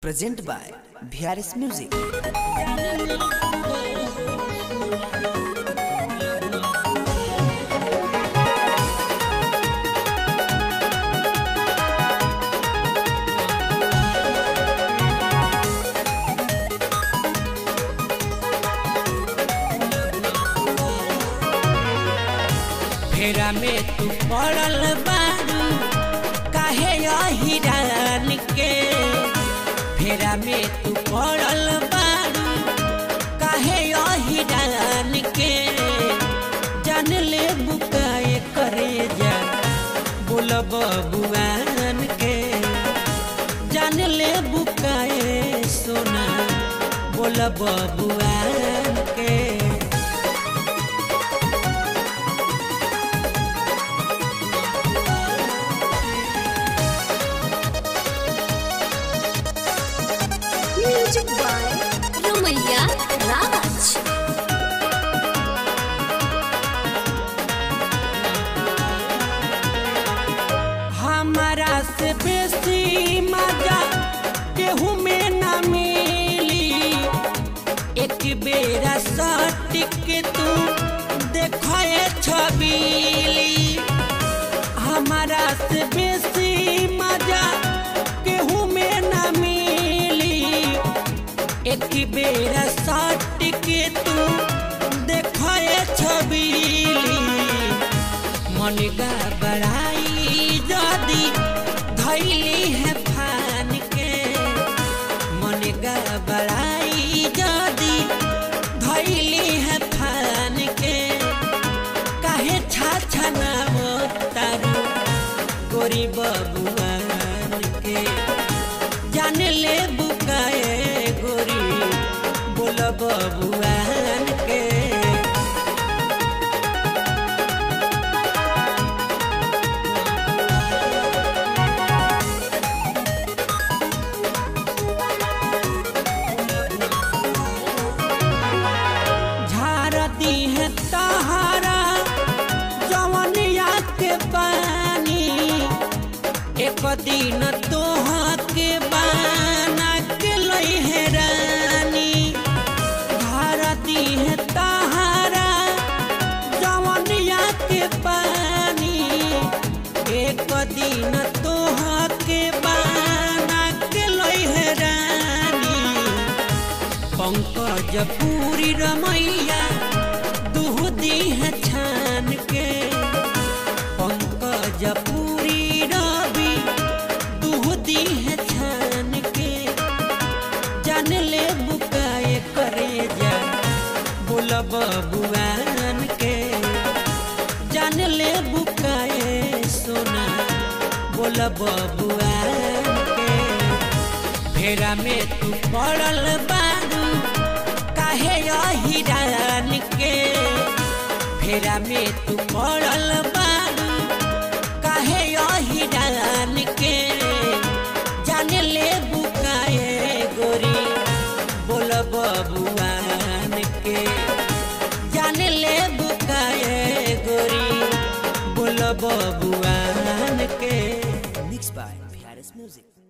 Present by VRS Music. फेरा में तू पड़ल बारू काहे हिरान के फेरा में तू पड़ल बारू काहे हिरान के जान ले बुकाए करे जा बोल बबुआन के जान ले बुकाए सोना बोल बबुआन के म्यूजिक बाय रमैया राज हमारा से बेसी मजा केहू में न मिली एक बेरा सट के तू देखे छबीली हमारा से बेसी मजा केहू में न मिली एक बेरा सट के तू देखे छबीली मन का बड़ाई जदी धैली है फान के मन का बड़ाई जदी धैली है फान के काहे छा छना तारू गोरी बबुआन के जान ले बुकाए गोरी बोल बबुआन के झारती है तहारा जवनिया के पानी एक दिन तोहा के बाना के लई है रानी झारती है तहारा जवनिया के पानी एक दिन तोहा के बाना के लई है रानी पंकज पूरी रमैया दूहदी है छान के पंकज पूरी रवि दूहदी है छान के जान ले बुकाए करे जा बोल बबुआन के जान ले बुकाए सोना बोल बबुआन के फेरा में तू पड़ल बारू काहे हिरान के फेरा में तू पड़ल बारू काहे हिरान के जान ले बुकाए गोरी बोल बबुआन के जान ले बुकाए गोरी बोल बबुआन के Mixed by VRS Music.